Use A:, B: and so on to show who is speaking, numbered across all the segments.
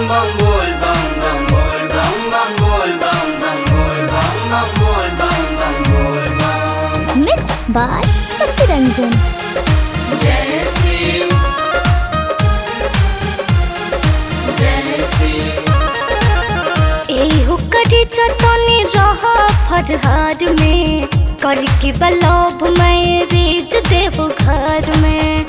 A: bum bol bum bum bol bum bum bol bum bum bol bum bum bol bum bum bol bum
B: Mixed by Sasi Ranjan.
A: जय शिव जय शिव
B: एहू करी चतनी रहा फरहार में कर के बलब मैं रेज देव घर में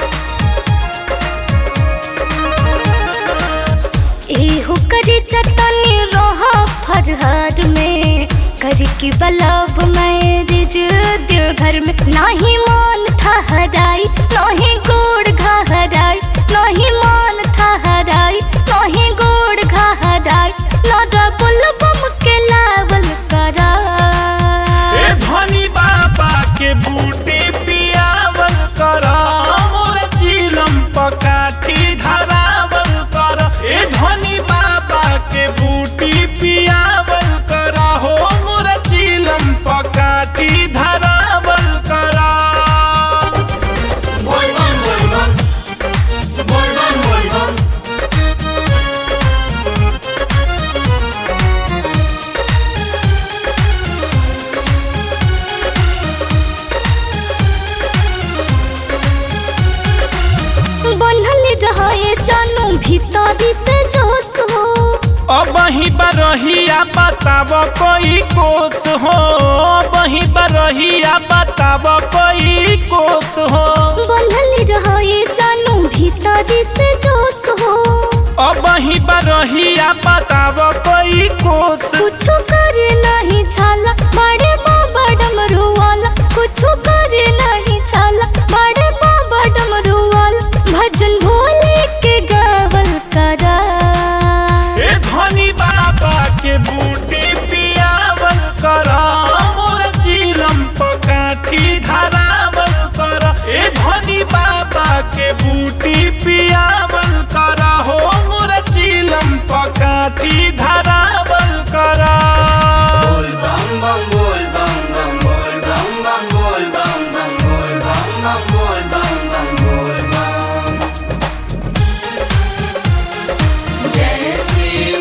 B: एहू करी चतनी रहा फरहार में कर के बलब मैं रेज देव घर में नाही मान था हराई नाही गोड़ घा हराई नाही मान था हराई नाही गोड़ घा हराई लड़ा बुल बम के लावल करा
C: ए धनी बाबा के बूटी पियावल कर मोर चिलम पकाठी धरावल कर ए धनी बाबा के बूटी पियावल कर हो मोर चिलम पकाठी धरावल कर
A: बोल बम बोल बम बोल बम बोल बम
B: बनल रहे जानू भीतरी से जोश हो
C: अब ही बरहिया बताब कोई कोस हो अब ही बरहिया बताब कोई कोस हो
B: बनल रहे जानू भीतरी से जोश हो
C: अब ही बरहिया बताब कोई कोस
B: कुछ करे नहीं छाला बड़े बाबा डमरू वाला कुछ करे नहीं छाला बड़े बाबा डमरू वाला भजन भोले के गावल करा
C: ए धनी बाबा के बूटी पियावल कर मोर चिलम पकाठी धरावल कर ए धनी बाबा के बूटी पियावल कर हो मोर चिलम पकाठी धरावल कर
A: बोल बम बम बोल बम बम बोल बम बम बोल बम बम बोल बम बम बोल बम बम बोल बम जय शिव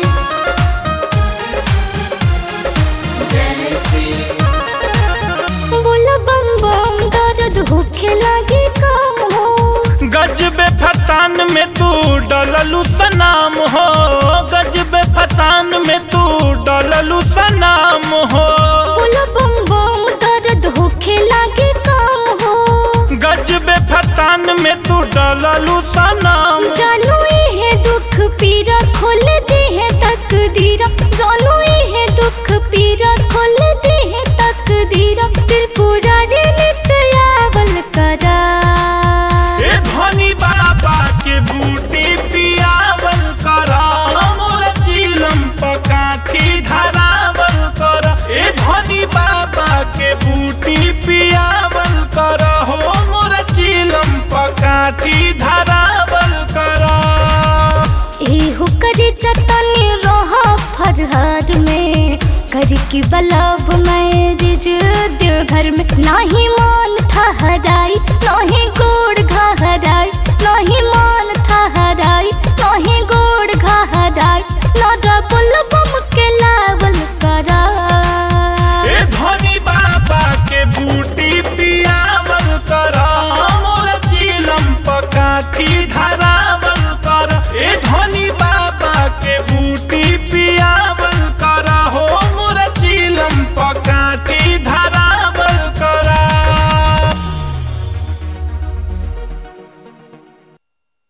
A: जय शिव
B: बोला बम बम दर्द होखे लगे काम हो
C: गजबे फसान में तू डललू सनाम हो गजबे फसान में तू डललू सनाम हो
B: बोला बम बम दर्द होखे लगे काम हो
C: गजबे फसान में तू डललू सनाम
B: जानू ये दुख पीरा खोल दे है तकदीरा जानू ये दुख पीरा खोल दे है तकदीरा त्रिपुरा रे नित्य आवल करा
C: ए धनी बाबा के बूटी पियावल कर मोर चिलम पकाठी धरावल कर ए धनी बाबा के बूटी पियावल कर हो मोर चिलम पकाठी धरावल कर
B: एहू करे चतनी रहा फरहार में कर के बलब मैं रिज देव घर में नाही